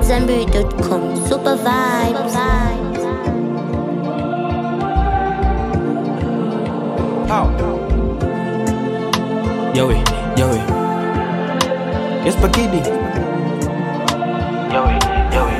AmadZanbury.com. Super vibes. Yoey, yoey. Yes, Pakidi. Yoey, yoey.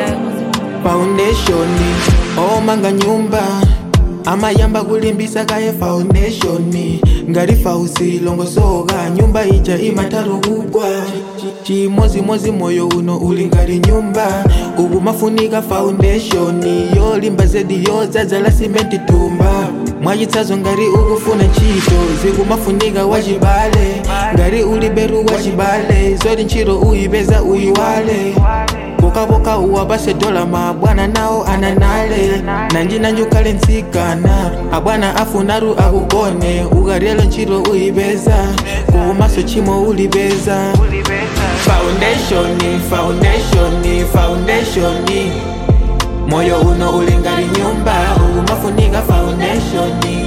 Foundation omanga nyumba amayamba kulimbisa kaye foundation ngati fausi longosoka nyumba ija imataro kugwa chimozimozi moyo uno uli ngati nyumba uku mafunika foundation yolimba zedi yodzadzala simenti tumba mwachitsazo ngati ukufuna ntchito zikumafunika wachibale ngati uli beru wachibale zoti ntchito uyipeza uyiwale pokapoka uwapase dola mabwana nawo ananale nanjinanjukale mtsikana abwana afunaru akugone ukaryelo ntchito uyipeza kumaso chimo ulipeza foundation foundation foundation moyo uno ulingari nyumba umafunika foundation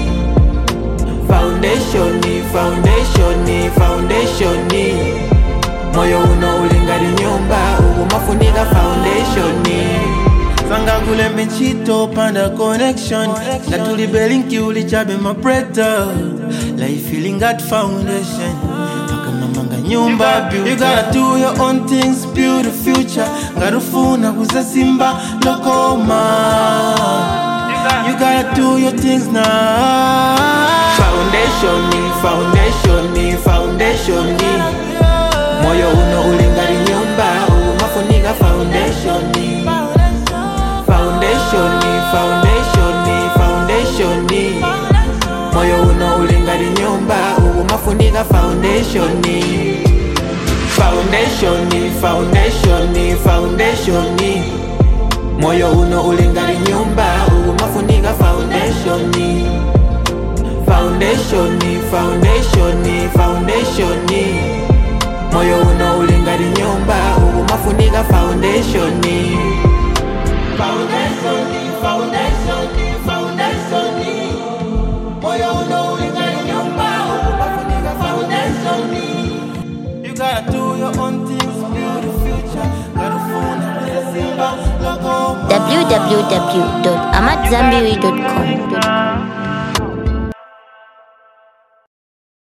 foundation foundation foundation moyo uno ulingari nyumba umafunika foundation sanga kule michito panda connection natulibelinki ulichabe mabreta life feeling that foundation takamamanga nyumba you gotta do your own things build a future ngarufuna kuzasimba lokoma you gotta do your things now foundation foundation foundation moyo uno ulingari nyumba umafunika foundation foundation foundation foundation moyo uno ulingari nyumba umafunika foundation foundation foundation foundation moyo uno ulingari nyumba umafunika foundation foundation foundation foundation moyo uno ulingari nyumba umafunika foundation foundation foundation foundation moyo uno ulingari nyumba umafunika foundation you gotta do your own things build a future ngarufuna kuzasimba lokoma www.amadzanbury.com.